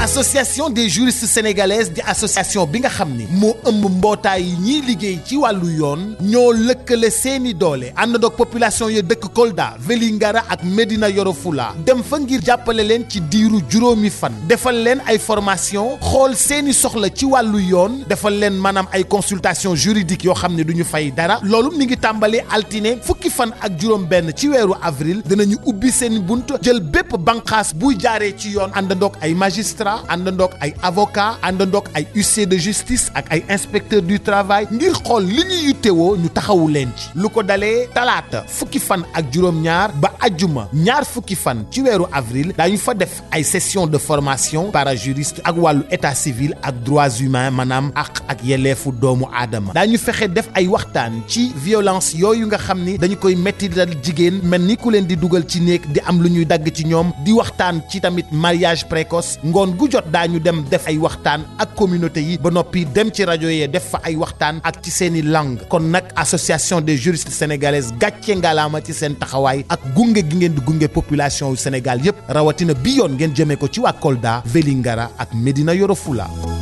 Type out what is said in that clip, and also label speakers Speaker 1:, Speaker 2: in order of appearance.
Speaker 1: association des juristes sénégalaises di association bi nga xam ni moo ëmb mbootaay yi ñiy liggéey ci wàllu yoon ñoo lëkkale seeni doole àndandoog population ya dëkk Kolda Vélingara ak Médina Yoro Fula dem fa ngir jàppale leen ci diiru juróomi fan defal leen ay formation xool seeni soxla ci wàllu yoon defal leen maanaam ay consultation juridique yoo xam ne du ñu fay dara loolu mi ngi tàmbali altine fukki fan ak juróom benn ci weeru avril dinañu ubbi seen bunt jël bépp banqaas buy jaaree ci yoon àndandoog ay magistrat àndandoog ay avocat àndandoog ay huissier de justice ak ay inspecteur du travail ngir xool li ñu yittewoo ñu taxawu leen ci lu ko dalee talaata fukki fan ak juróom-ñaar ba ajjuma ñaar fukki fan ci weeru avril daañu fa def ay session de formation parajuriste ak wàllu état civil ak droits humains maanaam àq ak yelleefu doomu aadama daañu fexe def ay waxtaan ci violence yooyu nga xam ni dañu koy metti dal jigéen mel ni ku leen di dugal ci néeg di am lu ñuy dagg ci ñoom di waxtaan ci tamit mariage précoce ngoon gu jot daañu dem def ay waxtaan ak communauté yi ba noppi dem ci rajo yee def fa ay waxtaan ak ci seeni langue kon nag association des juristes sénégalaises gàcce ngalaama ci seen taxawaay ak gunge gi ngeen di gunge population yu Sénégal yépp rawatina bi yoon ngeen jëmee ko ci waa Kolda Vélingara ak Médina Yoro Fula